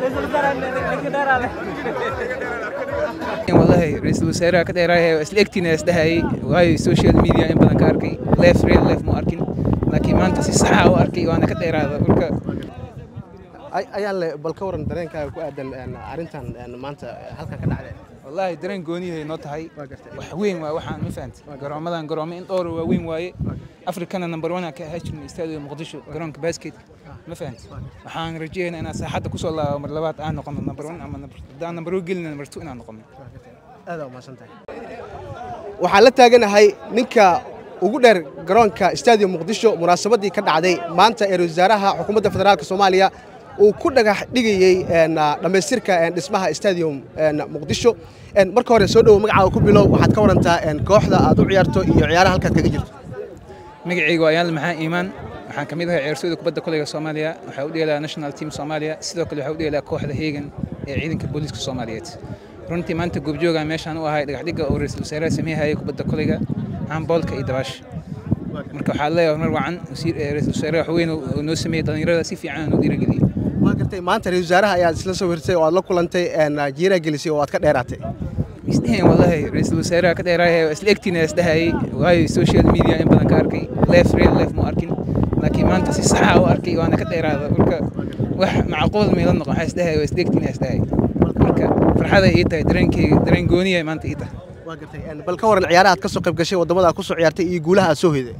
wallahi ra-iisul wasaaraha ka dheeraaya isla egtiina isdhahayay waayo social media in badan ka arkay leef real leef mu arkin laakiin maanta si saxa u arkay waana ka dheeraada marka ayaan le bal ka waran dareenkaaga ku aadan arrintan maanta halkan ka dhacday wallaahi dareen gooniyahay noo tahay wax weyn waa waxaan ma fahanti garoomadan garoomo in dhowr waa weyn waaye afrikana number one ka ahaa jirnay istaadiga muqdisho garoonka basket ma fahanti waxaan rajeynayaa inaan saaxadda kusoo laabo mar labaad aan noqono number one ama haddaan number one gelina number two inaan noqono aada umahadsantahay waxaan la taaganahay ninka ugu dheer garoonka istaadium muqdisho munaasabaddii ka dhacday maanta ee wasaaraha xukuumadda federaalka soomaaliya uu ku dhagax dhigayey dhammaystirka dhismaha stadium muqdisho marka hore soo dhowo magacaaga ku bilow waxaad ka warantaa kooxda aad u ciyaarto iyo ciyaaraha halkaad kaga jirto magacayga waa ayaanle maxaa iimaan waxaan ka mid ahay ciyaartooyda kubadda kolayga soomaaliya waxaa u dheelaa national team soomaaliya sidoo kale waxaa u dheelaa kooxda heegan ee ciidanka booliiska soomaaliyeed runtii maanta goobjoogaan meeshaan u ahay dhagaxdhigga oo ra-iisul wasaaraha sameeyahayay kubadda kolayga handboolka iyo dabaasha marka waxaa leeyahay horumar wacan ra-iisul wasaaraha waxweyn oo noo sameeyey dhallinyarada si fiican noo dhiirageliyey waa gartay maanta ra-isul wasaaraha ayaad isla soo hirtay oo aad la kulantay jiiraa gelisay oo aad ka dheeraatay isdheheen wallahi ra-iisul wasaaraha ka dheeraaya isla egtiina isdhahayay waayo social media in badan ka arkay leef real leef mu arkin laakiin maanta si saxa u arkay waana ka dheeraada marka wax macquul meela noqon waxaa isdhahaya waa isla egtiina isdhahayay marka farxada ii tahay dareenkeyga dareen gooniya maanta ii tahay waa gartay bal ka waran ciyaaraha aad ka soo qayb gashay waddamada aad ku soo ciyaartay iyo guulaha aad soo hoyday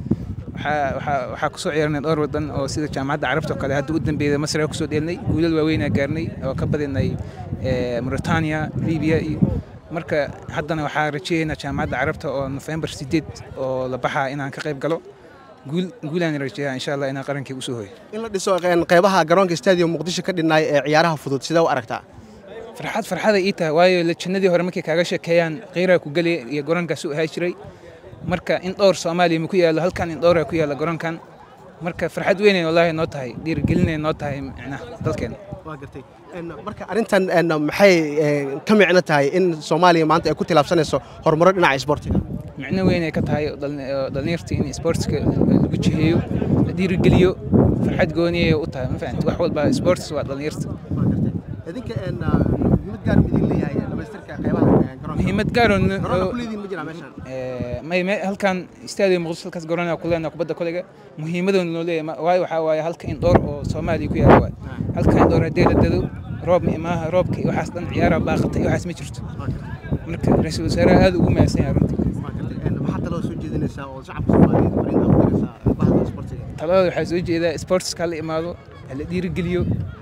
waxaa kusoo ciyaarnay dhowr wadan oo sida jaamacadda carabta oo kale hadda u dambeeyay masar aa kusoo dheelnay guulal waaweynaa gaarnay oo ka badinay mauritania libiya iyo marka haddana waxaa rajeeyaynaa jaamacadda carabta oo nofembar sideed oo la baxaa inaan ka qayb galo guulaan rajeeyaa insha allah inaan qarankii usoo hoyo in la dhiso qeybaha garoonka stadium muqdisho ka dhinnaay ee ciyaaraha fudud sidee u aragtaa farxad farxada ii tahay waayo lajannadii hore markay kaaga sheekeeyaan qiiraa ku geli iyo garoonkaas u ahaa jiray marka in dhowr soomaaliya ma ku yaallo halkan in dhowraa ku yaalla garoonkan marka farxad weynay wallaahi noo tahay dhiirigelinay noo tahay micnaha dalkeena waa gartay marka arrintan maxay ka micno tahay in soomaaliya maanta ay ku tilaabsanayso horumaro dhinaca isboortiga micno weyn ay ka tahay dhallinyarta in isboortiska lagu jiheeyo la dhiirigeliyo farxad gooniyay u tahay ma fahanti wax walba isboortis waa dhallinyarta idinka muhiimad gaar ma idin leeyahay dhamaystirka qeybaha garoonka muhiimad gaaro garoonka kuleediin ma jiraa meeshaan may halkan stadium muqdisho halkaas garoonaa ku leenaha kubadda kolayga muhiimadoona loo leeyahay waayo waxaa waaye halka in dhowr oo soomaaliya ku yaala waay halka in dhowr haddii la dado roob ma imaaha roobka iyo waxaas dhan ciyaaraha baaqata iyo waxaas ma jirto marka ra-iisul wasaaraha aad ugu mahadsan yahay runtii maxaa talada soo jeedinaysaa oo shacabka soomaaliyeed fariinta u diraysaa bahda isboortiga talada waxaa soo jeedaa sportska hala imaado hala dhiirigeliyo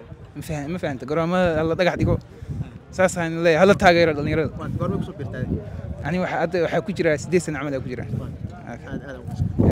ma fahanta garoomada hala dhagax dhigo saasaan leeyahay hala taageero dhallinyarada goorma kusoo birtaa ani waxaa ku jira siddeed sana camal aa ku jira